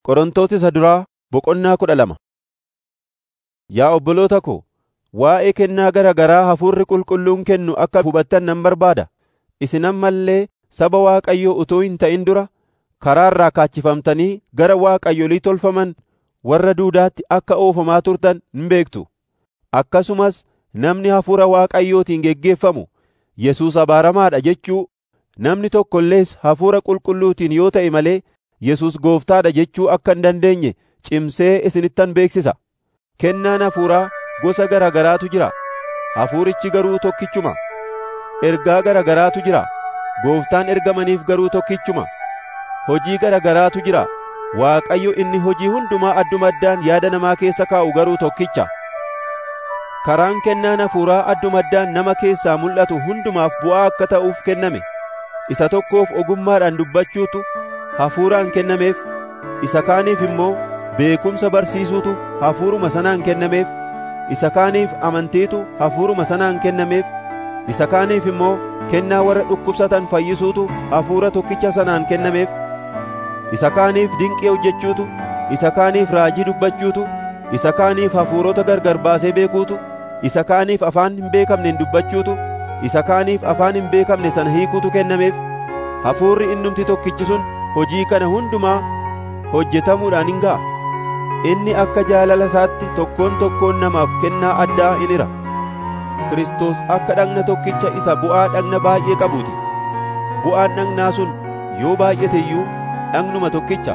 Qorontos isa duraa boqonnaa kudha lama. Yaa obboloota ko, waa'ee kennaa gara garaa Hafuurri Qulqulluun kennu akka hubattan nan barbaada. Isin amma illee saba Waaqayyoo utuu hin ta'in dura karaa irraa kaachifamtanii gara waaqayyolii tolfaman warra duudaatti akka oofamaa turtan hin beektu. Akkasumas namni Hafuura Waaqayyootiin geggeeffamu Yesuus abaaramaa dha jechuu, namni tokko illees Hafuura Qulqulluutiin yoo ta'e malee Yesuus Gooftaa dha jechuu akka hin dandeenye cimsee isinittan beeksisa. Kennaan hafuuraa gosa gara garaatu jira; hafuurichi garuu tokkichuma. Ergaa gara garaatu jira; Gooftaan ergamaniif garuu tokkichuma. Hojii gara garaatu jira; Waaqayyo inni hojii hundumaa adduma addaan yaada namaa keessa kaa'u garuu tokkicha. Karaan kennaan hafuuraa adduma addaan nama keessaa mul'atu hundumaaf bu'aa akka ta'uuf kenname. Isa tokkoof ogummaadhaan dubbachuutu hafuuraan kennameef, isa kaaniif immoo beekumsa barsiisuutu hafuuruma sanaan kennameef, isa kaaniif amantiitu hafuuruma sanaan kennameef, isa kaaniif immoo kennaa warra dhukkubsatan fayyisuutu hafuura tokkicha sanaan kennameef, isa kaaniif dinqii hojjechuutu, isa kaaniif raajii dubbachuutu, isa kaaniif hafuurota gargar baasee beekuutu, isa kaaniif afaan hin beekamneen dubbachuutu, isa kaaniif afaan hin beekamne sana hiikuutu kennameef, hafuurri innumti tokkichi sun hojii kana hundumaa hojjetamuudhaan hin ga'a. Inni akka jaalala isaatti tokkoon tokkoon namaaf kennaa addaa in hira. Kiristoos akka dhagna tokkicha isa bu'aa dhagna baay'ee qabuuti. Bu'aan dhagnaa sun yoo baay'ate iyyuu dhagnuma tokkicha.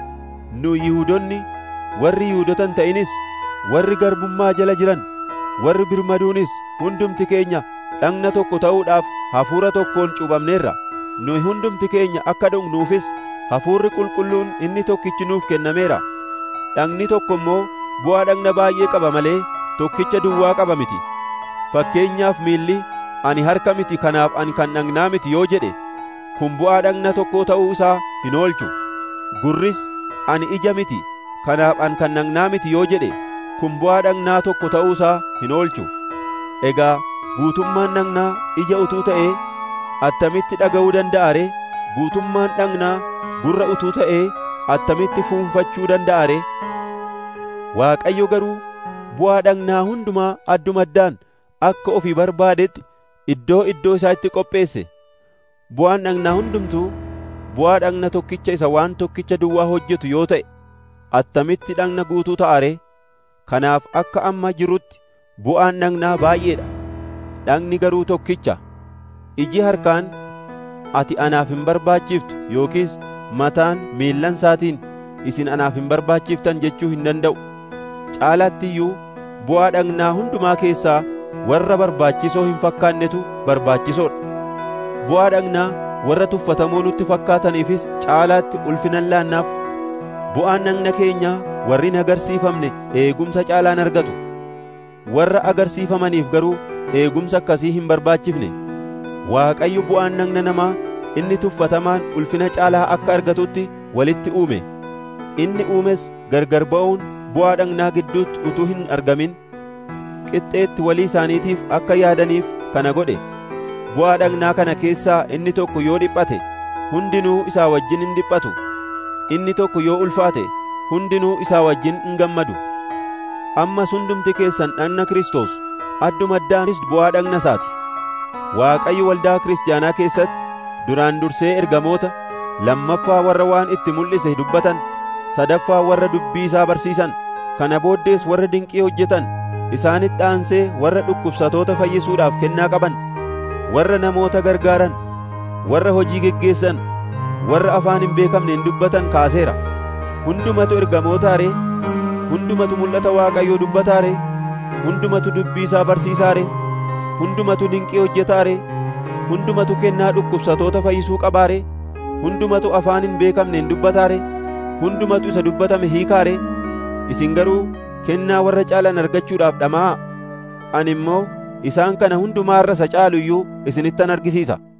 Nu Yihuudonni warri Yihuudota hin ta'inis, warri garbummaa jala jiran, warri birmaduunis hundumti keenya dhagna tokko ta'uudhaaf hafuura tokkoon cuuphamneerra. Nu hundumti keenya akka dhugnuufis hafuurri qulqulluun inni tokkichi nuuf kennameera. Dhagni tokko immoo bu'aa dhagna baay'ee qaba malee tokkicha duwwaa qaba miti. Fakkeenyaaf miilli ani harka miti kanaaf ani kan dhagnaa miti yoo jedhe kun bu'aa dhagna tokkoo ta'uu isaa hin oolchu. Gurris ani ija miti kanaaf ani kan dhagnaa miti yoo jedhe kun bu'aa dhagnaa tokko ta'uu isaa hin oolchu. Egaa guutummaan dhagnaa ija utuu ta'ee attamitti dhaga'uu danda'a ree? Guutummaan dhagnaa gurra utuu ta'ee attamitti fuunfachuu danda'a ree? Waaqayyo garuu bu'aa dhagnaa hundumaa adduma addaan akka ofii barbaadetti iddoo iddoo isaatti qopheesse. Bu'aan dhagnaa hundumtuu bu'aa dhagna tokkicha isa waan tokkicha duwwaa hojjetu yoo ta'e attamitti dhagna guutuu ta'a ree? Kanaaf akka amma jirutti bu'aan dhagnaa baay'eedha. Dhagni garuu tokkicha. Iji harkaan ati anaaf hin barbaachiftu yookiis mataan miillan isaatiin isin anaaf hin barbaachiftan jechuu hin danda'u. Caalaatti iyyuu bu'aa dhagnaa hundumaa keessaa warra barbaachisoo hin fakkaannetu barbaachisoodha. Bu'aa dhagnaa warra tuffatamoo nutti fakkaataniifis caalaatti ulfinan laannaaf. Bu'aan dhagna keenyaa warri hin agarsiifamne eegumsa caalaan argatu. Warra agarsiifamaniif garuu eegumsa akkasii hin barbaachifne. Waaqayyo bu'aan dhagna namaa inni tuffatamaan ulfina caalaa akka argatutti walitti uume. Inni uumes gargar ba'uun bu'aa dhagnaa gidduutti utuu hin argamin qixxeetti walii isaaniitiif akka yaadaniif kana godhe. Bu'aa dhagnaa kana keessaa inni tokko yoo dhiphate hundinuu isaa wajjin hin dhiphatu. Inni tokko yoo ulfaate hundinuu isaa wajjin hin gammadu. Ammas hundumti keessan dhagna Kiristoos adduma addaanis bu'aa dhagna isaati. Waaqayyo waldaa kiristaanaa keessatti duraan dursee ergamoota, lammaffaa warra waan itti mul'ise dubbatan, sadaffaa warra dubbii isaa barsiisan, kana booddees warra dinqii hojjetan, isaanitti aansee warra dhukkubsatoota fayyisuudhaaf kennaa qaban, warra namoota gargaaran, warra hojii geggeessan, warra afaan hin beekamneen dubbatan kaaseera. Hundumatu ergamoota ree? Hundumatu mul'ata Waaqayyoo dubbataa ree? Hundumatu dubbii isaa barsiisaa ree? hundumatu dinqii hojjetaa ree? Hundumatu kennaa dhukkubsatoota fayyisuu qabaa ree? Hundumatu afaan hin beekamneen dubbataa ree? Hundumatu isa dubbatame hiikaa ree? Isin garuu kennaa warra caalan argachuudhaaf dhama'aa. Ani immoo isaan kana hundumaarra isa caalu iyyuu isinittan argisiisa.